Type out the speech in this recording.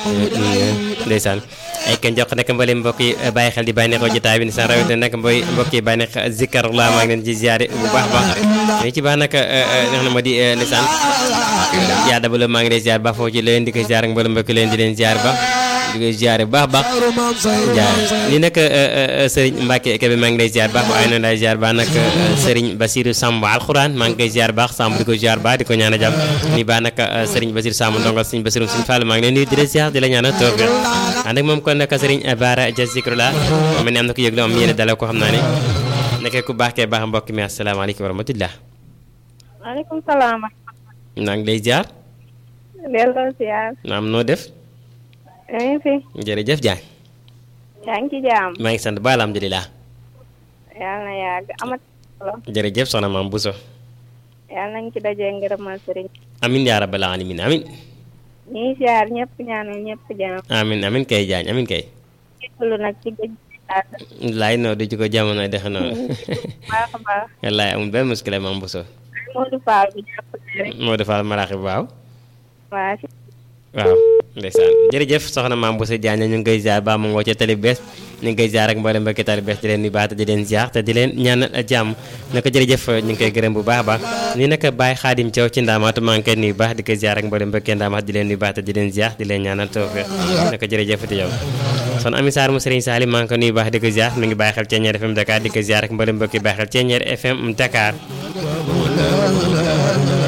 ndeysaan ay kenn jox nag mbooleem mbokk yi bàyyi xel di bàyyi neexoo jotaay bi ndeysaan rawatina nag mbooy mbokk yi bàyyi neex zikarullah maa ngi leen ci ziare bu baax baax ni ci baax nag neex na ma di ndeysaan yaa dabala maa ngi leen ziar baax foofu ci leen di ko ziar ak mbooleem mbokk leen di leen ziar baax di koy ziare baax baax jaar ni nag Serigne Mbacke Kébé maa ngi lay ziar baax waaye noonu lay ziar baax nag Serigne Basirou Samb alxuraan maa ngi koy ziar baax Samb di ko ziar baax di ko ñaan a jàmm ni baax nag Serigne Basirou Samb ndongal Serigne Basirou Serigne Fall maa ngi leen nuyu di la ziar di la ñaan a toog ànd ak moom kon nag Serigne Bara Dia Zikrullah mel ni am na ko yëg lu am yéene dalal ko xam naa ne nekkee ku baax kee baax mbokk mi asalaamaaleykum wa rahmatullah maaleykum salaam. maa ngi lay ziar. delloo ziar. naam noo def. yaa ngi fi. jërëjëf Diagne. yaa ngi ci jaam. maa ngi sant ba alhamdulilah. yàlla na yàgg amat solo. jërëjëf soxna maam Bousso. yàlla nañ ci dajee ngërëmal sëriñ. amin yaa rabbal alamin amin ñi ngi ziar ñëpp ñaanal ñëpp jaam. amin amin kay Diagne amin kay. lu nag ci géej gi. laay noo du ci ko jamono dexe noonu. baax a baax. wallaay amul benn muskile maam Bousso. Modou Fall bi jàpp rek. moo defal maraaxi waaw. waa si. waaw ndeysaan jërëjëf soxna maam Bousso Diagne ñu ngi koy ziar ba mu ngoo ca tali bees ñu ngi koy ziar ak mboolem mbokki tali bees di leen nuyu baax te di leen ziar te di leen ñaanal jàmm naka jërëjëf ñu ngi koy gërëm bu baax a baax nii naka Baye Khadim Thiaw ci ndaamaatu maa ngi koy nuyu baax di koy ziar ak mboolem mbokki ndaamaat di leen nuyu baax te di leen ziar di leen ñaanal tawfeex naka jërëjëf ti yow son ami Sarr mu Serigne Salim maa ngi ko nuyu baax di ko ziar mi ngi bàyyi xel Thiéniere FM Dakar di ko ziar ak mboolem mbokki bàyyi xel Thiéniere FM Dakar